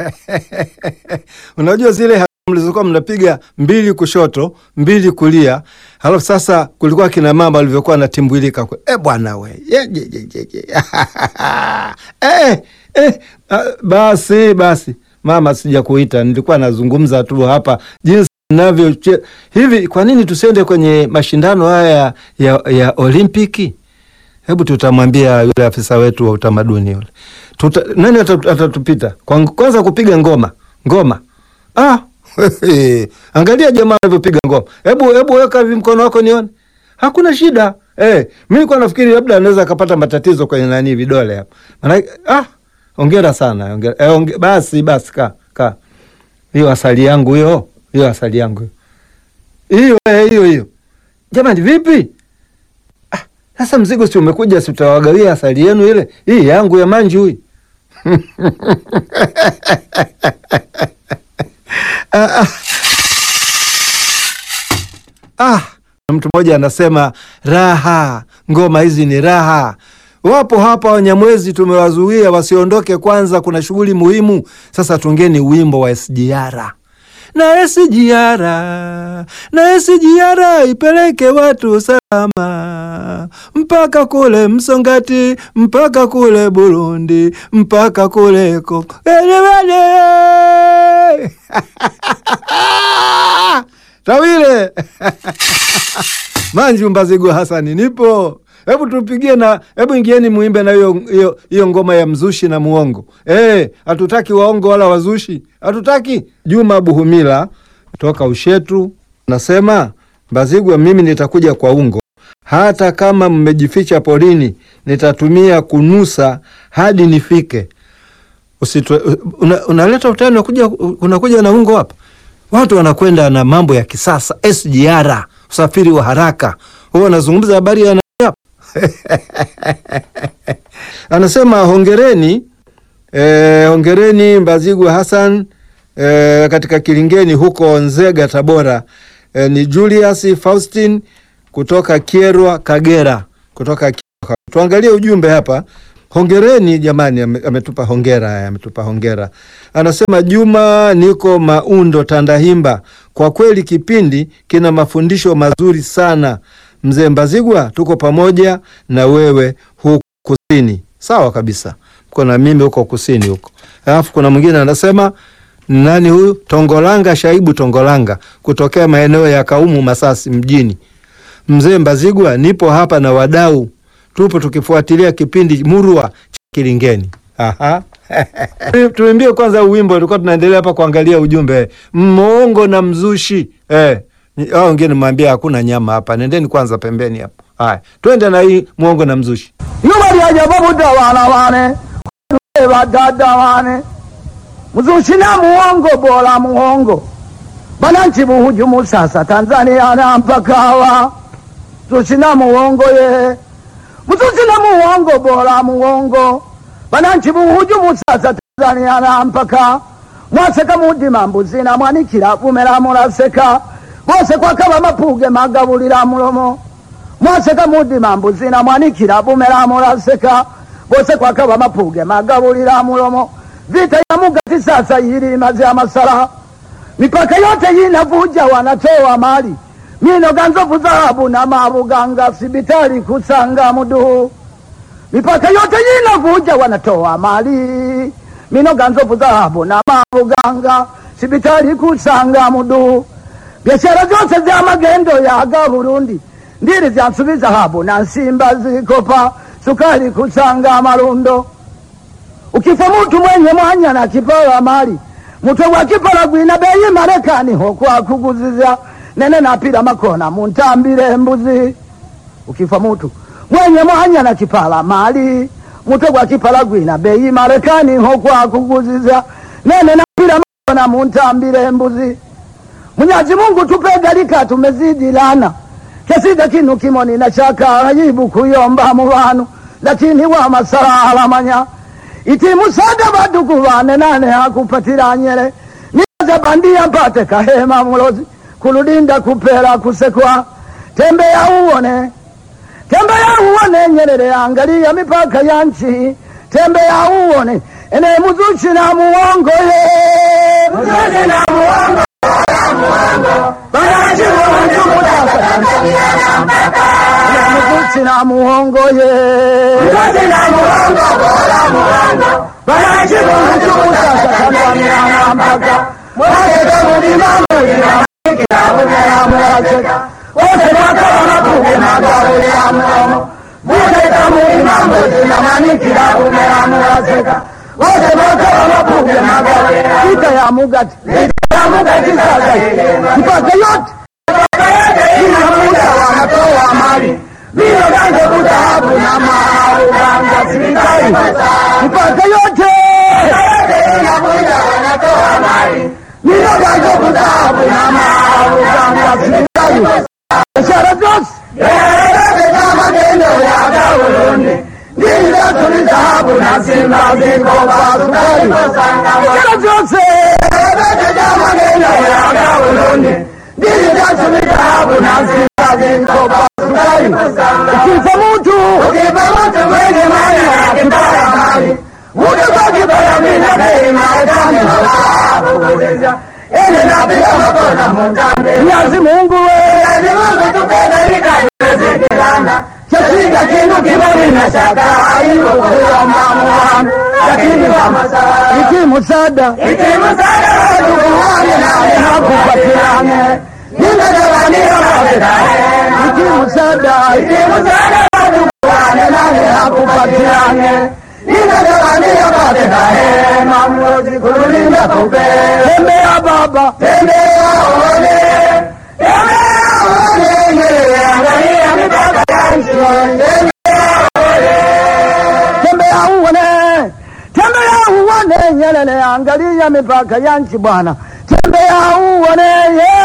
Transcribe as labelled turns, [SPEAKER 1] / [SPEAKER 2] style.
[SPEAKER 1] Unajua zile mlizokuwa mnapiga mbili kushoto mbili kulia, halafu sasa kulikuwa kina mama walivyokuwa natimbwilika e, bwana we ye, ye, ye, ye, ye. eh, eh, basi basi mama, sija kuita, nilikuwa nazungumza tu hapa jinsi navyo hivi. Kwa nini tusiende kwenye mashindano haya ya, ya Olimpiki? Hebu tutamwambia yule afisa wetu wa utamaduni yule Tuta, nani atatupita kwanza kupiga ngoma ngoma ah. Angalia jamaa anavyopiga ngoma. Hebu hebu weka hivi mkono wako nione. Hakuna shida. Eh, mimi nilikuwa nafikiri labda anaweza akapata matatizo kwenye nani vidole hapa. Maana ah, hongera sana. Hongera. Eh, onge, basi basi ka ka. Hiyo asali yangu hiyo. Hiyo asali yangu. Hiyo eh, hiyo hiyo. Jamani vipi? Ah, sasa mzigo si umekuja si utawagawia asali yenu ile. Hii yangu ya manju hii. Ah, ah. Ah, mtu mmoja anasema raha, ngoma hizi ni raha. Wapo hapa Wanyamwezi, tumewazuia wasiondoke, kwanza kuna shughuli muhimu. Sasa tungeni wimbo wa SGR na SGR na SGR ipeleke watu salama mpaka kule Msongati mpaka kule Burundi mpaka kule Kongo Tawile Manju Mbazigu Hasani, nipo. Hebu tupigie na hebu ingieni muimbe na hiyo hiyo hiyo ngoma ya mzushi na muongo. Eh, hatutaki waongo wala wazushi, hatutaki. Juma Buhumila toka Ushetu nasema Mbazigwa, mimi nitakuja kwa ungo, hata kama mmejificha porini, nitatumia kunusa hadi nifike. Usitwe, una, unaleta utani, unakuja unakuja na ungo hapa. Watu wanakwenda na mambo ya kisasa SGR, usafiri wa haraka. Huwa anazungumza habari ya anasema hongereni, eh, hongereni Mbazigwa Hassan eh, katika Kilingeni huko Nzega Tabora. Eh, ni Julius Faustin kutoka Kierwa Kagera, kutoka Kierwa. Tuangalie ujumbe hapa. Hongereni jamani, ametupa hongera, ametupa hongera. Anasema Juma, niko Maundo Tandahimba. Kwa kweli kipindi kina mafundisho mazuri sana. Mzee Mbazigwa, tuko pamoja na wewe huku kusini. Sawa kabisa, mko na mimi huko kusini huko. Alafu kuna mwingine anasema nani huyu? Tongolanga Shaibu Tongolanga kutokea maeneo ya Kaumu Masasi mjini. Mzee Mbazigwa, nipo hapa na wadau tupo tukifuatilia kipindi murwa cha Kilingeni. Aha. Tuimbie kwanza uwimbo, tulikuwa tunaendelea hapa kuangalia ujumbe mmongo na mzushi eh. Au wengine mwambia hakuna nyama hapa, nendeni kwanza pembeni hapo. Haya, twende na hii mwongo na mzushi.
[SPEAKER 2] yubalyaja babuda wana wane badada wane mzushi na muongo bora muongo bananchi buhujumu sasa Tanzania na mpakawa mzushi na muongo ye mzushi na muongo bora muongo bananchi buhujumu sasa Tanzania na mpaka mwaseka mudima mbuzi na mwanikira vumera muraseka bose kwakaba mapuge magabulira mulomo mwaseka mudima mbuzi na mwanikira vumera muraseka bose kwakaba mapuge magabulira mulomo vita ya mugati sasa yiri imaze amasara mipaka yote yinavuja wanatoa mali mino ganzovu dhahabu na mabuganga sibitali kusanga muduhu mipaka yote yinavuja wanatoa mali mino ganzovu dhahabu na mabuganga sibitali kusanga muduhu biashara zose za magendo yaga Burundi ndiri zyansubiza habu na nsimba zikopa sukari kusanga marundo ukifa mutu mwenye mwanya na kipala mali mutwe gwa kipala gwina beyi Marekani ho kwa kuguziza nene napira makona muntambire mbuzi ukifa mutu mwenye mwanya na kipala mali mutwe gwa kipala gwina beyi Marekani ho kwa kuguziza nene napira makona muntambire mbuzi Mwenyezi Mungu tupe galika tumezidi lana kesida kinu kimoni na shaka ayibu kuyomba mu bantu lakini wa masala alamanya iti musada baduku bane nane hakupatira nyere niza bandia mpate kahema mulozi kuludinda kupera kusekwa tembea uone tembea uone nyerere angalia mipaka ya nchi tembea uone ene muzuchi na muongo ye
[SPEAKER 3] Mzuzi na muongo, muongo, wananchi wanachukutaka Tanzania na mpaka.
[SPEAKER 2] ene muzuchi na muongo ye
[SPEAKER 3] Mzuzi na muongo, bora muongo, wananchi wanachukutaka Tanzania na mpaka. Mwake kama mambo ya kila mmoja mwacheka. Wote wako wanakuja magari ya mdomo. Mwake kama mambo zinamani kila mmoja mwacheka. Wote wako wanakuja magari ya
[SPEAKER 2] vita ya mugati mpaka yote
[SPEAKER 3] inamuda wanatoa mali vile ganze kutahabu na mauganga serikali
[SPEAKER 2] mpaka yote
[SPEAKER 3] inamuda wanatoa mali vile ganze kutahabu na mauganga serikali
[SPEAKER 2] biashara zote
[SPEAKER 3] yote kama tendo ya Gauloni ndizo tulizahabu na simba ziko kwa sukari
[SPEAKER 2] biashara zote
[SPEAKER 3] yote kama tendo ya Gauloni ndizo tulizahabu na simba ziko kwa sukari
[SPEAKER 2] ukifa mtu
[SPEAKER 3] Ukipata mwenye mali ya kibaya mali, utakuwa kibaya mina bei Marekani hawakuuliza. Ele na pia makona mtambe.
[SPEAKER 2] Mwenyezi Mungu we
[SPEAKER 3] Lazima kutupenda ikaiwezekana. Chashinda kindu kibali na shaka haipo kuomba Muhammad. Lakini kama saa
[SPEAKER 2] iki musada
[SPEAKER 3] ikimsada watu kuhani na hakupatiane. Nimegawaniwa mapedane.
[SPEAKER 2] iki musada
[SPEAKER 3] Ikimsada watu kuhani na hakupatiane. Nimegawaniwa mapedane. Mamlozi kulinda kupe.
[SPEAKER 2] tembea baba
[SPEAKER 3] Tembea uone. Tembea uone. Angalia mipaka ya nchi.
[SPEAKER 2] tembea uone tembea uone nyelele angalia mipaka ya nchi bwana tembea uone ye